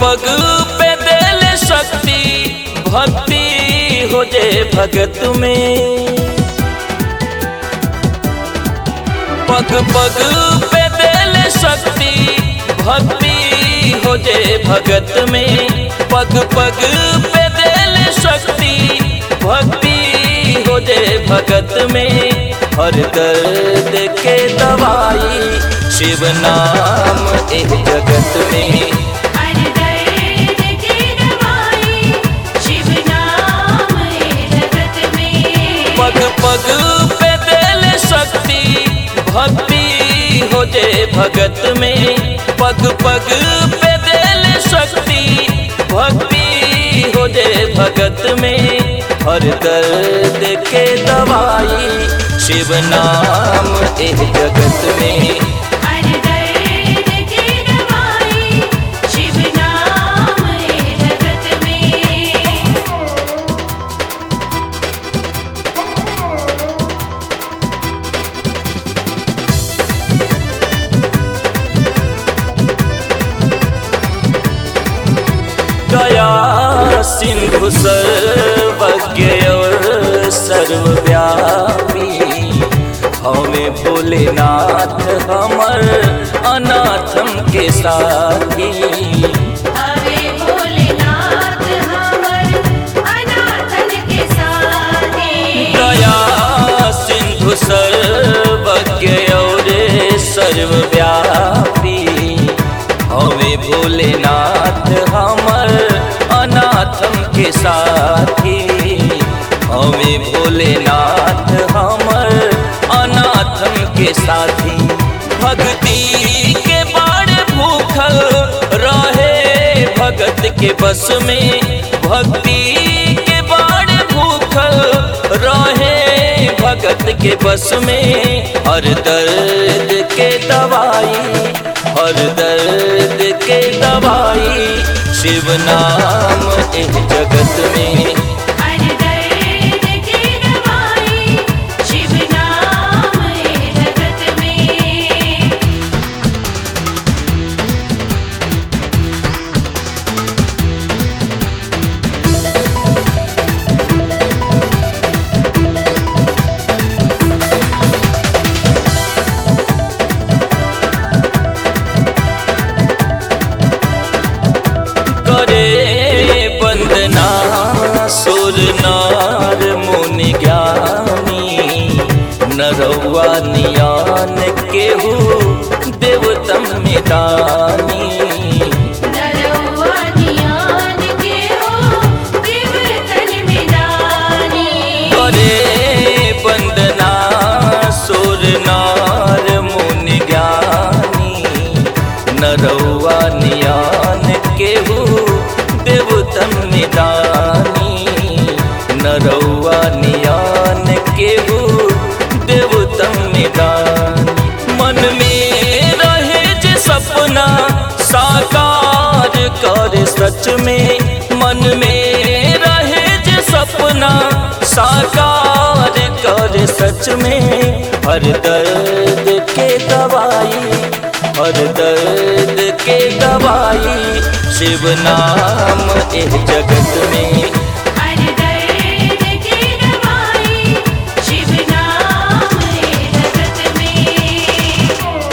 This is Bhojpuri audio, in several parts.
पग पे दिल शक्ति भक्ति हो जे भगत में पग पग पे दिल शक्ति भक्ति हो जे भगत में पग पग पे दिल शक्ति भक्ति हो जे भगत में हर दर्द के दवाई शिव नाम एक जगत में हर दर्द की दवाई शिव नाम है जगत में पग पग पे दिल शक्ति भक्ति हो जे भगत में पग पग पे दिल शक्ति भक्ति हो जे भगत में हर दर्द के दवाई शिव नाम एक जगत में हर दर्द की दवाई शिव नाम है जगत में दया सिंधु सर्वज्ञ और सर्वव्यापी हमें भोलेनाथ हमर अनाथम के साथी हरे भोलेनाथ हमर अनाथन के साथी दया सिंधु सर्वज्ञ और सर्वव्यापी हमें भोलेनाथ हमर अनाथम के साथी हमें भोलेनाथ हमर अनाथम के साथी भक्ति के बाण भूखल रहे भगत के बस में भक्ति के बाण भूखल रहे भगत के बस में हर दर्द के दवाई हर दर्द के दवाई शिव नाम एक जगत में हर दर्द की दवाई शिव नाम है जगत में करे वंदना सुर नार मुनि ज्ञानी नरौआ नियान केहू देवतम निदानी नरौआ नियान के हो देवतन में दानी करे वंदना सुर नार मुनि ज्ञानी नरौआ नियान केहू देवतम निदानी नरौआ नियान केहू देवतम निदानी मन में रहे जे सपना साकार कर सच में मन में रहे जे सपना साकार कर सच में हर दर्द के दवाई हर दर्द के दवाई शिव नाम एक जगत में हर दर्द की दवाई शिव नाम है जगत में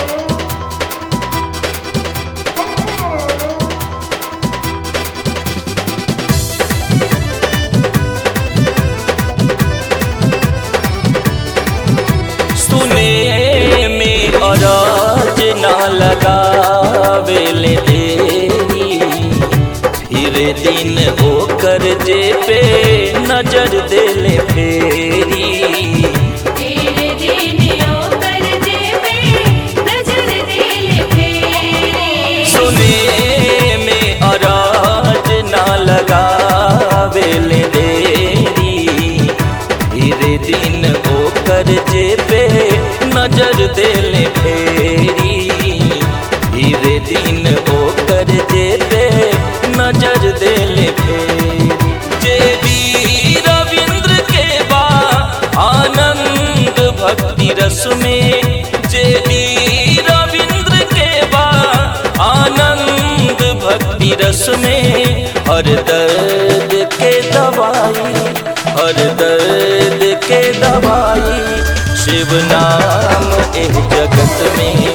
सुने में अराज ना लगावेले देरी फिर दिन होकर जे पे नजर देले फेरी तेरे दिन ओकर जेबे नजर दिल फेरी सुने में अराज ना लगावेले देरी धीरे दिन होकर जे पे नजर देले फेरी धीरे दिन होकर जे पे नजर देले फेरी जे डी रविंद्र के बा आनंद भक्ति रस में जे डी रविंद्र के बा आनंद भक्ति भक्ति रस में हर दर्द के दवाई हर दर्द के दवाई शिव नाम इस जगत में